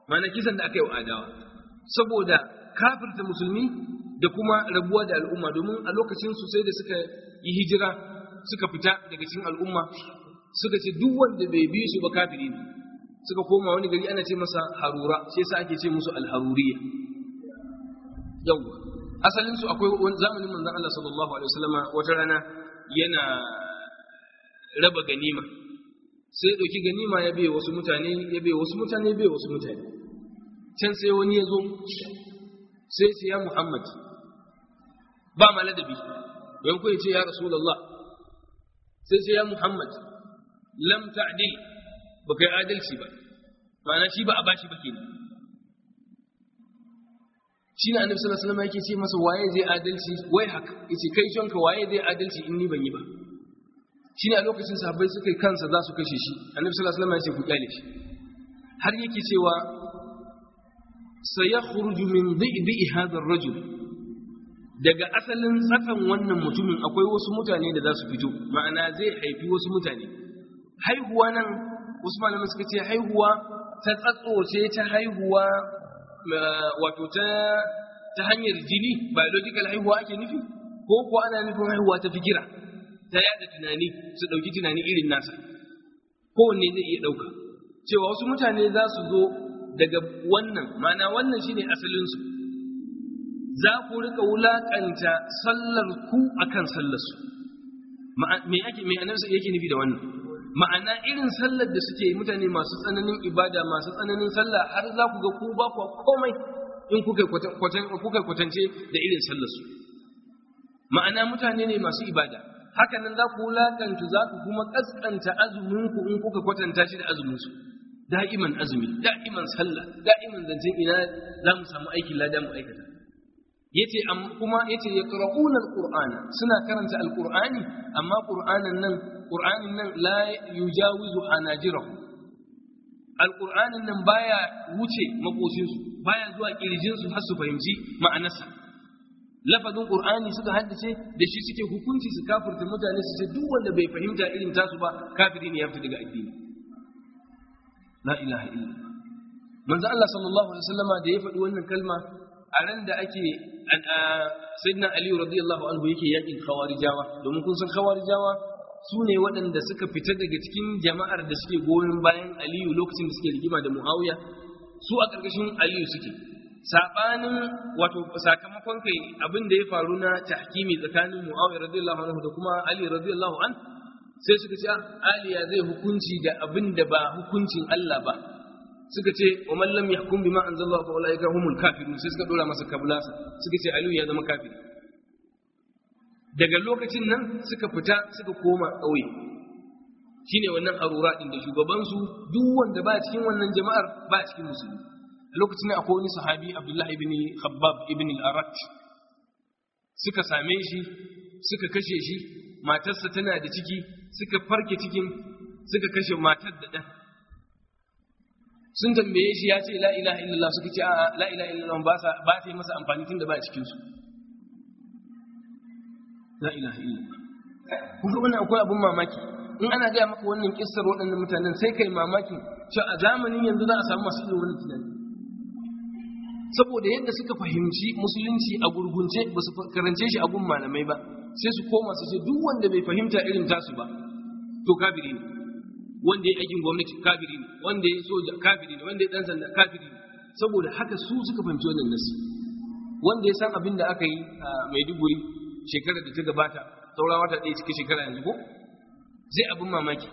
ma'ana kisan da aka yi wa adawa saboda kafirta musulmi da kuma rabuwa da al'umma domin a lokacin su sai da suka yi hijira suka fita daga cikin al'umma suka ce duk wanda bai bi su ba kafiri ne suka koma wani gari ana ce masa harura shi yasa ake ce musu alharuriya yawwa asalin su akwai wani zamanin manzon Allah sallallahu alaihi wasallama wata rana yana raba ganima sai ya dauki ganima ya bai wasu mutane ya bai wasu mutane ya bai wasu mutane can sai wani ya zo sai ce ya Muhammad ba ma ladabi don ku ce ya Rasulullah sai ce ya Muhammad lam ta'dil ba kai adalci ba ma'ana shi ba a bashi ba kenan shi ne annabi sallallahu alaihi wasallam yake ce masa waye zai adalci wai haka yace kai shonka waye zai adalci in ni ban yi ba shi ne a lokacin sahabbai suka yi kansa za su kashe shi annabi sallallahu alaihi wasallam ya ce ku kyale shi har yake cewa sayakhruju min dhi'bi hadha ar-rajul daga asalin tsakan wannan mutumin akwai wasu mutane da za su fito ma'ana zai haifi wasu mutane haihuwa nan wasu malamai suka ce haihuwa ta tsatso ce ta haihuwa wato ta ta hanyar jini biological haihuwa ake nufi ko ko ana nufin haihuwa ta fikira ta yada tunani su dauki tunani irin nasa kowanne zai iya dauka cewa wasu mutane za su zo daga wannan mana wannan shine asalin su za ku rika wulakanta sallar ku akan sallar su me yake me annabi yake nufi da wannan ma'ana irin sallar da suke mutane masu tsananin ibada masu tsananin sallah har za ku ga ku ba ku komai in kuka kwatance da irin sallar su ma'ana mutane ne masu ibada haka nan za ku wulakanta za ku kuma kaskanta azumin ku in kuka kwatanta shi da azumin su da'iman azumi da'iman sallah da'iman zancen ina za mu samu aikin lada mu aikata yace kuma yace yaqra'una alqur'ana suna karanta alqur'ani amma qur'anin nan qur'anin nan la yujawizu hanajirahu alqur'anin nan baya wuce makoshin su baya zuwa kirjin su har su fahimci ma'anarsa lafazin qur'ani suka haddace da shi suke hukunci su kafirta mutane su ce duk wanda bai fahimta irin tasu ba kafiri ne ya fita daga addini la ilaha illa manzo Allah sallallahu alaihi wasallama da ya faɗi wannan kalma a ran da ake sayyidina ali radiyallahu anhu yake yakin khawarijawa domin kun san khawarijawa su ne waɗanda suka fita daga cikin jama'ar da suke goyon bayan aliyu lokacin da suke rigima da muawiya su a ƙarƙashin aliyu suke sabanin wato sakamakon kai abin da ya faru na tahkimi tsakanin muawiya radiyallahu anhu da kuma ali radiyallahu an sai suka ce ali ya zai hukunci da abin da ba hukuncin Allah ba suka ce wa man lam yahkum bima anzalallahu fa ulaika humul kafirun sai suka dora masa kabulasa suka ce aliyu ya zama kafiri daga lokacin nan suka fita suka koma ƙauye shine wannan harura din da shugabansu duk wanda ba cikin wannan jama'ar ba cikin musulmi a lokacin nan akwai wani sahabi abdullahi ibn khabbab ibn al-arat suka same shi suka kashe shi matarsa tana da ciki suka farke cikin suka kashe matar da ɗan sun tambaye shi ya ce la ilaha illallah suka ce a la ilaha illallah ba sa ba ta yi masa amfani tun da ba cikin su la ilaha illallah kun ga wannan akwai abun mamaki in ana gaya maka wannan kissar waɗannan mutanen sai kai mamakin cewa a zamanin yanzu za a samu masu irin wannan tunani saboda yadda suka fahimci musulunci a gurgunce ba su karance shi a gun malamai ba sai su koma su ce duk wanda bai fahimta irin tasu ba to kafiri ne wanda ya aikin gwamnati kafiri ne wanda ya soja kafiri ne wanda ya dan sanda kafiri ne saboda haka su suka fahimci wannan nasi wanda ya san abin da aka yi a Maiduguri shekarar da ta gabata saura wata ɗaya cikin shekara yanzu ko zai abin mamaki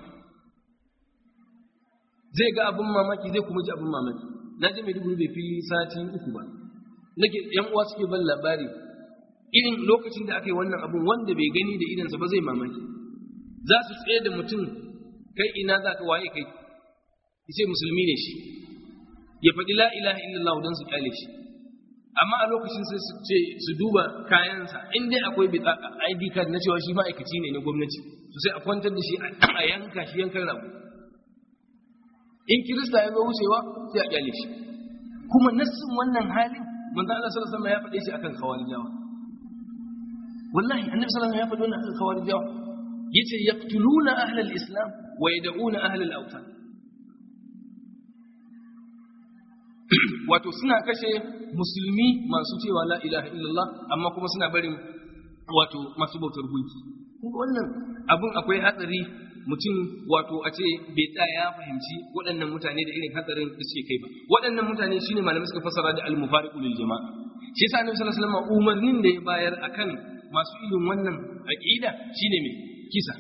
zai ga abin mamaki zai kuma ji abin mamaki na je Maiduguri bai fi sati uku ba nake yan uwa suke ban labari irin lokacin da aka yi wannan abun wanda bai gani da idansa ba zai mamaki za su tsaye da mutum kai ina za ka waye kai ce musulmi ne shi ya faɗi la ilaha illallah don su kyale shi amma a lokacin sai su ce su duba kayansa in dai akwai bitaka ID card na cewa shi ma'aikaci ne na gwamnati to sai a kwantar da shi a yanka shi yankan rago in kirista ya zo wucewa sai a kyale shi kuma nassin wannan halin manzo Allah sallallahu alaihi wasallam ya faɗe shi akan khawarijawa wallahi annabi sallallahu alaihi wasallam ya faɗi wannan akan khawarijawa yace yaqtuluna ahlal islam wa yad'una ahlal awtan wato suna kashe musulmi masu cewa la ilaha illallah amma kuma suna barin wato masu bautar gunki wannan abun akwai hatsari mutum wato a ce bai tsaya ya fahimci waɗannan mutane da irin hatsarin da suke kai ba waɗannan mutane shine malamai suka fassara da al-mufariqu lil jama'a shi yasa annabi sallallahu alaihi wasallam umarnin da ya bayar akan masu irin wannan aqida shine me kisa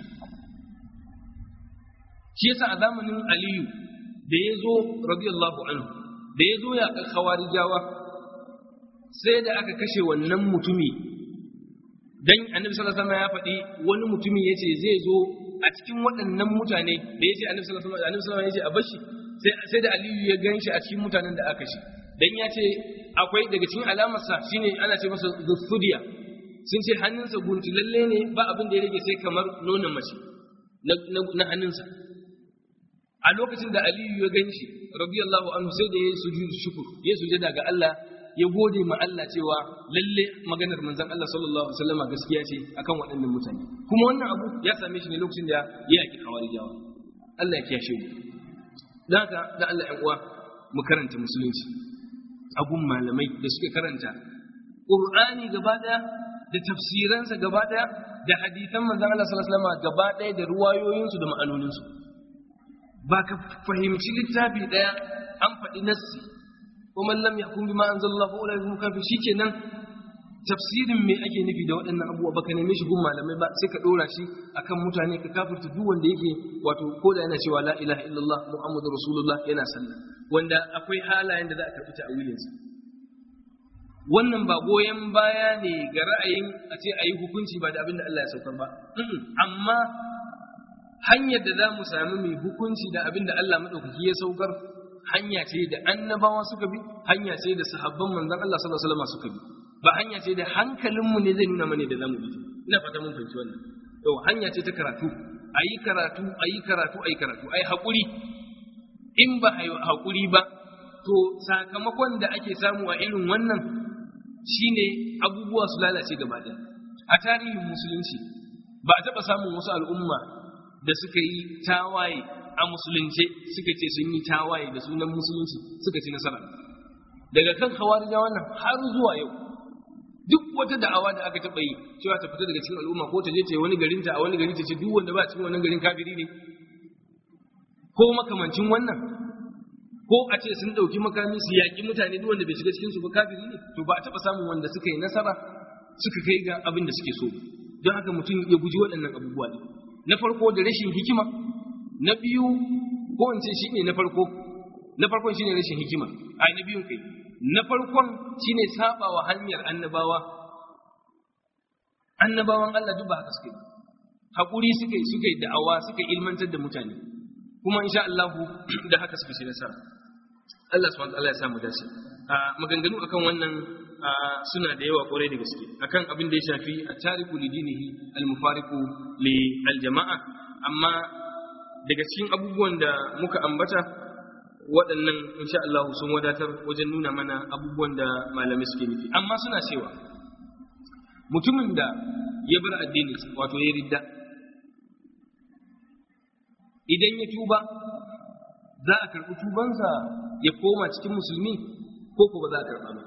shi yasa a zamanin aliyu da ya zo radiyallahu anhu da ya zo ya khawarijawa sai da aka kashe wannan mutumi dan annabi sallallahu alaihi wasallam ya faɗi wani mutumi yace zai zo a cikin waɗannan mutane da yace annabi sallallahu alaihi wasallam yace a bashi sai sai da aliyu ya ganshi a cikin mutanen da aka kashe dan ya ce akwai daga cikin alamarsa shine ana ce masa zufudiya sun ce hannunsa guntulalle ne ba abin da ya rage sai kamar nonon mace na hannunsa a lokacin da aliyu ya gan shi radiyallahu anhu sai da ya sujudu shukur ya sujada ga Allah ya gode ma Allah cewa lalle maganar manzon Allah sallallahu alaihi wasallam gaskiya ce akan waɗannan mutane kuma wannan abu ya same shi ne lokacin da ya yaki hawarijawa Allah ya kiyashe mu dan haka da Allah ya uwa mu karanta musulunci abun malamai da suka karanta Qur'ani gaba daya da tafsiransa gaba daya da hadisan manzon Allah sallallahu alaihi wasallam gaba daya da ruwayoyinsu da ma'anoninsu ba ka fahimci littafi ɗaya an faɗi nassi ko man lam yahkum bima anzalallahu ula yahkum kafir shikenan tafsirin me ake nufi da waɗannan abubuwa baka neme shi gun malamai ba sai ka ɗora shi akan mutane ka kafirta duk wanda yake wato ko da yana cewa la ilaha illallah muhammadu rasulullah yana sallah wanda akwai halayen da za a karɓi ta'awilinsa wannan ba goyon baya ne ga ra'ayin a ce a yi hukunci ba da abin da Allah ya saukar ba amma hanyar da za mu sami mai hukunci da abin da Allah maɗaukaki ya saukar hanya ce da annabawa suka bi hanya ce da sahabban manzon Allah sallallahu alaihi wasallam suka bi ba hanya ce da hankalinmu ne zai nuna mana da zamu bi ina fata mun fahimci wannan to hanya ce ta karatu ayi karatu ayi karatu ayi karatu ayi hakuri in ba ayi hakuri ba to sakamakon da ake samu a irin wannan shine abubuwa su lalace gaba ɗaya a tarihin musulunci ba a taɓa samun wasu al'umma da suka yi tawaye a musulunce suka ce sun yi tawaye da sunan musulunci suka ci nasara daga kan hawarija wannan har zuwa yau duk wata da'awa da aka taɓa yi cewa ta fita daga cikin al'umma ko ta je ta yi wani garin ta a wani gari ta ce duk wanda ba cikin wannan garin kafiri ne ko makamancin wannan ko a ce sun ɗauki makami su yaƙi mutane duk wanda bai shiga cikin su ba kafiri ne to ba a taɓa samun wanda suka yi nasara suka kai ga abin da suke so don haka mutum ya guji waɗannan abubuwa ne na farko da rashin hikima na biyu ko in ce shine na farko na farkon shine rashin hikima ai na biyun kai na farkon shine sabawa hanyar annabawa annabawan Allah duk ba haka suke hakuri suka yi suka yi da'awa suka ilmantar da mutane kuma insha Allah da haka suka shi nasara Allah subhanahu wa ta'ala ya samu dace a maganganu akan wannan suna da yawa kwarai da gaske akan abin da ya shafi a tariku li dinihi al-mufariqu li al-jama'a amma daga cikin abubuwan da muka ambata waɗannan insha Allah sun wadatar wajen nuna mana abubuwan da malamai suke nufi amma suna cewa mutumin da ya bar addini wato ya ridda idan ya tuba za a karɓi tubansa ya koma cikin musulmi ko ko ba za a karɓa ba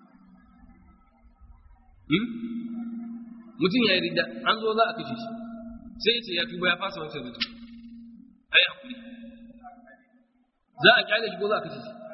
mutum ya yi ridda an zo za a kashe shi sai ce ya tuba ya fasa wancan ridda a yi hakuri za a kyale shi ko za a kashe shi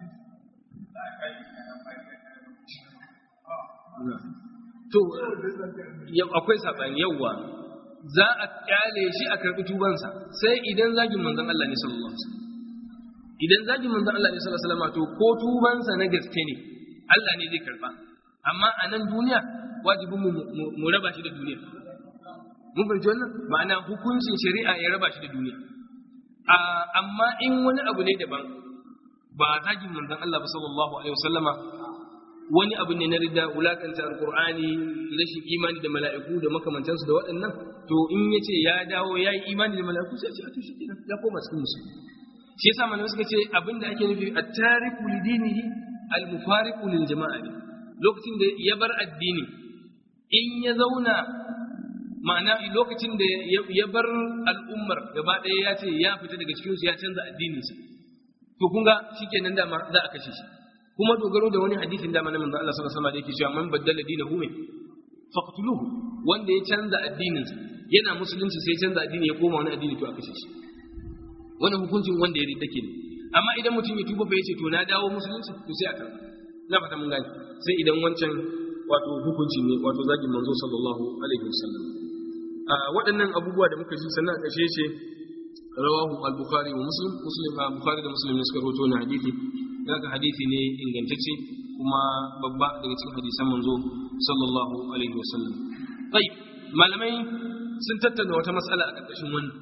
to akwai saɓani yawwa za a kyale shi a karɓi tubansa sai idan zagin manzon Allah ne sallallahu alaihi wasallam idan zagin manzon Allah ne sallallahu alaihi wasallam to ko tubansa na gaske ne Allah ne zai karɓa amma a nan duniya wajibin mu raba shi da duniya mun fahimci wannan ma'ana hukuncin shari'a ya raba shi da duniya amma in wani abu ne daban ba zagin manzon Allah ba sallallahu alaihi wasallama wani abu ne na ridda wulakanta alqur'ani rashin imani da mala'iku da makamantansu da waɗannan to in yace ya dawo yayi imani da mala'iku sai ce to shi kenan ya koma cikin musulmi shi yasa malamai suka ce abinda ake nufi at-tariku lidinihi al-mufariqu lil jama'a lokacin da ya bar addini in ya zauna ma'ana lokacin da ya bar al'ummar gaba ɗaya ya ce ya fita daga cikinsu ya canza addininsa to kun ga shikenan da za a kashe shi kuma dogaro da wani hadisin da manzon Allah sallallahu alaihi wasallam da yake cewa man baddala dinahu min faqtuluhu wanda ya canza addinin yana musulunci sai canza addini ya koma wani addini to a kashe shi wannan hukuncin wanda ya ridda kenan amma idan mutum ya tuba fa yace to na dawo musulunci to sai a karba ina fata mun gane sai idan wancan wato hukunci ne wato zagin manzo sallallahu alaihi wasallam a waɗannan abubuwa da muka ji sannan a ƙarshe ce rawahu al-bukhari wa muslim muslim bukhari da muslim ne suka rawaito na hadisi daga hadisi ne ingantacce kuma babba daga cikin hadisan manzo sallallahu alaihi wasallam bai malamai sun tattauna wata matsala a ƙarƙashin wannan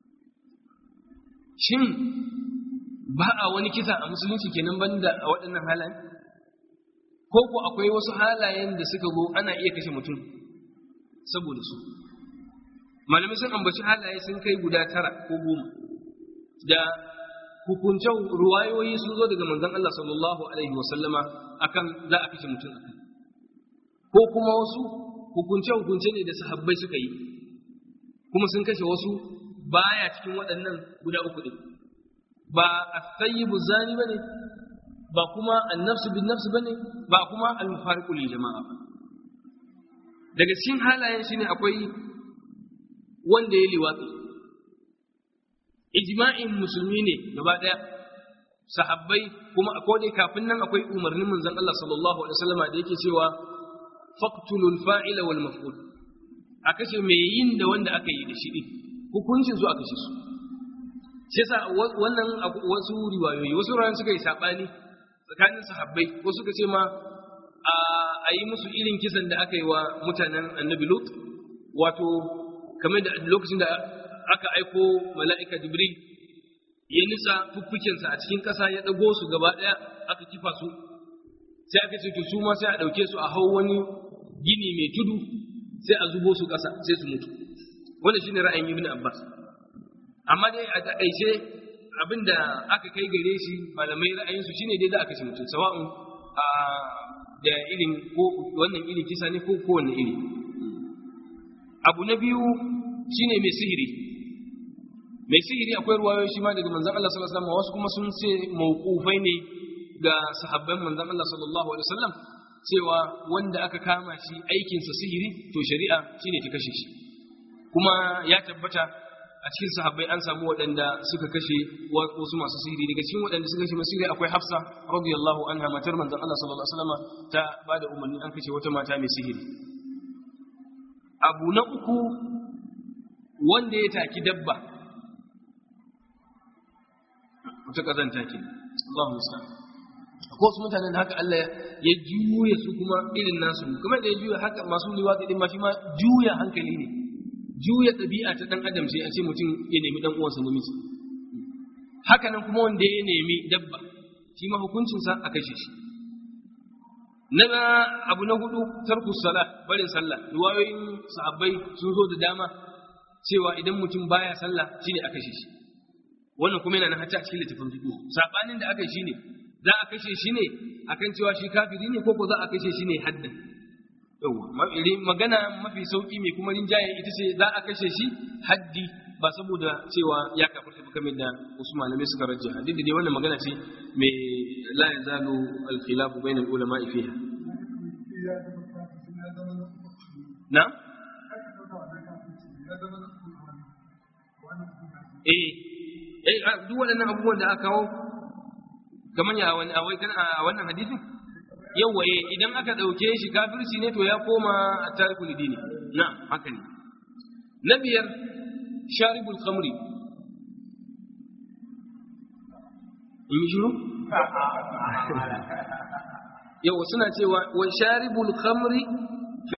shin ba a wani kisa a musulunci kenan banda a waɗannan halayen ko ko akwai wasu halayen da suka zo ana iya kashe mutum saboda su malamai sun ambaci halaye sun kai guda tara ko goma da hukuncen ruwayoyi sun zo daga manzon Allah sallallahu alaihi wasallama akan za a kashe mutum akan ko kuma wasu hukunce hukunce ne da sahabbai suka yi kuma sun kashe wasu baya cikin waɗannan guda uku din ba as-sayyibu zani bane ba kuma an-nafsu bin nafs bane ba kuma al-mufariqu lil jama'a ba daga cikin halayen shine akwai wanda ya liwatsi ijma'in musulmi ne gaba daya sahabbai kuma a kodai kafin nan akwai umarnin manzon Allah sallallahu alaihi wasallama da yake cewa faqtulul fa'ila wal maf'ul a kashe mai yin da wanda aka yi da shi din hukuncin su a kashe su shi yasa wannan wasu riwayoyi wasu ran suka yi sabani tsakanin sahabbai wasu suka ce ma a yi musu irin kisan da aka yi wa mutanen annabi lut wato kamar da lokacin da aka aiko mala'ika jibril ya nisa fuffukensa a cikin ƙasa ya ɗago su gaba ɗaya aka kifa su sai aka ce to su ma sai a ɗauke su a hau wani gini mai tudu sai a zubo su ƙasa sai su mutu wannan shine ra'ayin ibn abbas amma dai a taƙaice abinda aka kai gare shi malamai ra'ayinsu shine dai za a kashe mutum sawa'un a da irin ko wannan irin kisa ne ko kowanne iri abu na biyu shine mai sihiri mai sihiri akwai ruwayoyi shi ma daga manzon Allah sallallahu alaihi wasallam wasu kuma sun ce mauqufai ne ga sahabban manzon Allah sallallahu alaihi wasallam cewa wanda aka kama shi aikinsa sihiri to shari'a shine ta kashe shi kuma ya tabbata a cikin sahabbai an samu waɗanda suka kashe wasu masu sihiri daga cikin waɗanda suka kashe masu sihiri akwai Hafsa radiyallahu anha matar manzon Allah sallallahu alaihi wasallam ta bada umarni an kashe wata mata mai sihiri abu na uku wanda ya taki dabba wata kazanta ke Allahu musta'an ko su mutanen haka Allah ya juya su kuma irin nasu kuma da ya juya haka masu liwatsi din ma shi ma juya hankali ne juya ɗabi'a ta ɗan adam sai a ce mutum ya nemi ɗan uwansa namiji haka nan kuma wanda ya nemi dabba shi ma hukuncinsa a kashe shi na abu na hudu tarku sala barin sallah riwayoyin sahabbai sun zo da dama cewa idan mutum baya sallah shine a kashe shi wannan kuma yana nan hatta a cikin littafin fiqh sabanin da aka yi shine za a kashe shi ne akan cewa shi kafiri ne ko ko za a kashe shi ne haddan yawa magana mafi sauki mai kuma rinjaye ita ce za a kashe shi haddi ba saboda cewa ya kafirta ba kamar da wasu malamai suka rajja haddi da dai wannan magana ce mai la yazalu al-khilaf bainal ulama fiha na eh eh duk waɗannan abubuwan da aka kawo kamar ya wani a wannan hadisin yawa idan aka ɗauke shi kafirci ne to ya koma a tarikul dini na haka ne na biyar sharibul khamri in yi shiru yawa suna cewa wa sharibul khamri